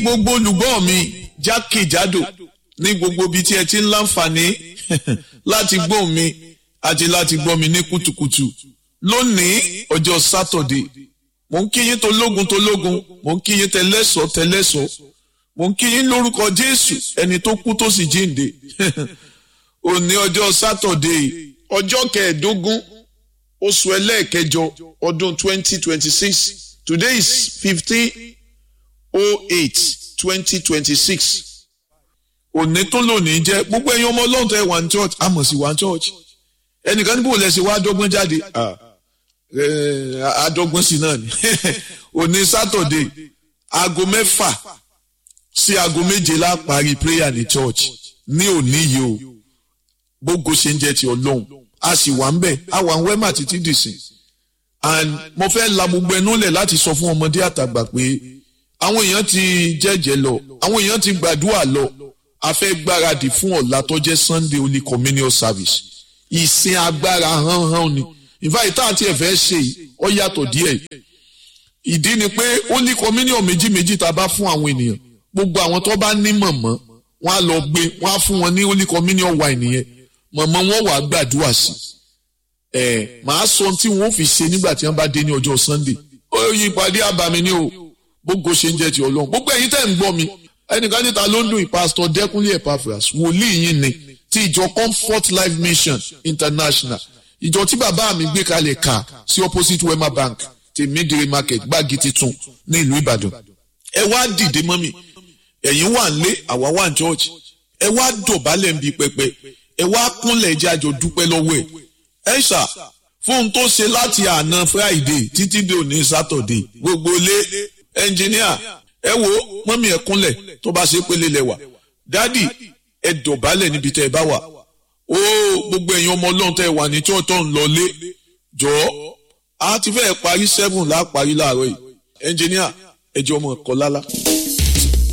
gbogbo olùgbọ́ mi jákèjádò ní gbogbo ibi tí ẹ ti ń láǹfààní láti gbọ́ mi àti láti gbọ́ mi ní kùtùkùtù lónìí ọjọ́ sátọ̀dé mò ń kí yín tológun tológun mò ń kí yín tẹlẹ́sọ̀ tẹlẹ́sọ̀ mò ń kí yín lórúkọ jésù ẹni tó kú tó sì jíǹde òní ọjọ́ sátọ̀dé ọjọ́ kẹẹ̀ẹ́dógún oṣù ẹlẹ́ẹ̀kẹjọ ọdún twenty twenty six today is fifteen oh eight twenty twenty six òní tó lónìí jẹ́ gbogbo ẹ̀yin ọmọ ọlọ́run tẹ́ wà ní church àmọ̀ sí wà ní church ẹnìkan níbo lẹ́sẹ̀ wá dọ́gbọ́n jáde àdọ́gbọ́n sí náà ni òní sátọ̀dé aago mẹ́fà sí aago méje la parí prayer ní church ní òní yìí o gbogbo ṣe ń jẹ́ ti ọlọ́run a sì wà ń bẹ̀ a wà ń wẹ́mà títí dìsìn and mo fẹ́ la gbogbo ẹnu lẹ̀ láti sọ fún ọmọdé àtàgbà pé àwọn èèyàn ti jẹ́jẹ́ lọ àwọn èèyàn ti gbàdúrà lọ a fẹ́ gbáradì fún ọ̀la tó jẹ́ sunday holy communion service ìsìn agbára hánhán ni ìfàyè tá àti ẹ̀fẹ́ ṣe ọ yàtọ̀ díẹ̀ ìdí ni pé holy communion méjì méjì tá a bá fún àwọn ènìyàn gbogbo àwọn tó bá ní mọ̀mọ́ wọn á lọ gbé wọn á fún wọn ní holy communion wine yẹn mọ̀mọ́ wọn wàá gbàdúrà sí ẹ̀ màá sọ tí wọn ò fi ṣe nígbà tí wọn bá dé ní ọjọ́ sunday ó yí ìpàdé àbàmì ni o gbogbo ṣe ń jẹ́ ti ọlọ́run gbogbo ẹ̀yin tẹ́ ń gbọ́ mi ẹnìkan níta ló ń dùn ìpásítọ̀ dẹ́kunlé epaphras wòlíì yín ni ti ìjọ comfort life mission international ìjọ tí bàbá mi gbé kalẹ̀ kà sí opposite wema bank ti midire market gbági titun ní ìlú ìbàdàn ẹ wá dìde mọ́ mi ẹ̀yin wà ń lé àwa wà ń church ẹ wá dọ̀bálẹ̀ ń bi pẹpẹ ẹ wá kúnlẹ̀ ẹjẹ́ àjọ dúpẹ́ lọ́wọ́ ẹ̀ ẹ ṣá fóun tó ṣe láti àná friday títí dé òní saturday gbogbo lé ẹnjìníà ẹ wo mọ́mí ẹ kúnlẹ̀ tó bá ṣe pélé lẹ́wà dádì ẹ dọ̀bálẹ̀ níbi tẹ́ ẹ bá wà ó gbogbo ẹ̀yin ọmọ ọlọ́run tẹ́ ẹ wà ní tí ọ̀tọ̀ ń lọ lé jọ̀ọ́ a ti fẹ́ parí seven láà parí láàárọ̀ yìí ẹnjìníà ẹ jẹ́ ọmọ ẹ̀kọ́ lálá.